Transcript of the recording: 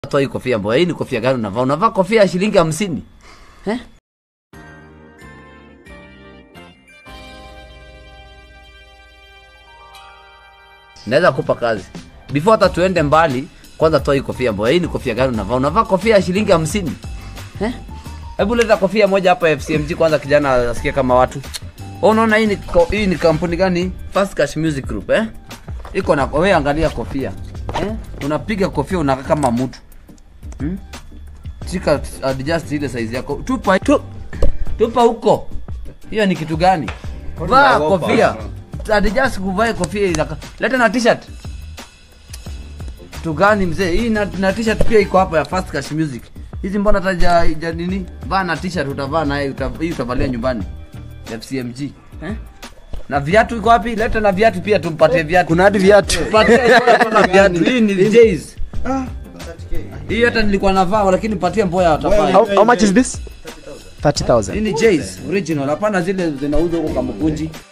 toa hii kofia mboya. Hii ni kofia gani unavaa? Unavaa kofia ya shilingi hamsini eh? Naweza kupa kazi before hata tuende mbali. Kwanza toa hii kofia mboya. Hii ni kofia gani unavaa? Unavaa kofia ya shilingi hamsini eh? Hebu leta kofia moja hapa FCMG kwanza, kijana asikie kama watu. Wewe unaona hii ni ko- hii ni kampuni gani? Fast Cash Music Group eh? Iko na wewe, angalia kofia eh? Unapiga kofia unakaa kama mtu hmm? Shika adjust ile size yako, tupa tu, tupa huko. Hiyo ni kitu gani? Vaa unaogopa? kofia, adjust kuvae kofia inaka. Leta na t-shirt kitu gani mzee? Hii na, na t-shirt pia iko hapa ya Fast Cash Music. Hizi mbona hata ja, ja nini? Vaa na t-shirt utavaa naye uta, hii utavalia nyumbani. FCMG. Eh? Na viatu iko wapi? Leta na viatu pia tumpatie viatu. Kuna hadi viatu. Patie na viatu. Hii ni J's. Hii hata nilikuwa navaa lakini patie mboya atavaa. How, how much is this? 30,000. Hii ni J's original. Hapana zile zinauzwa huko kama kunji.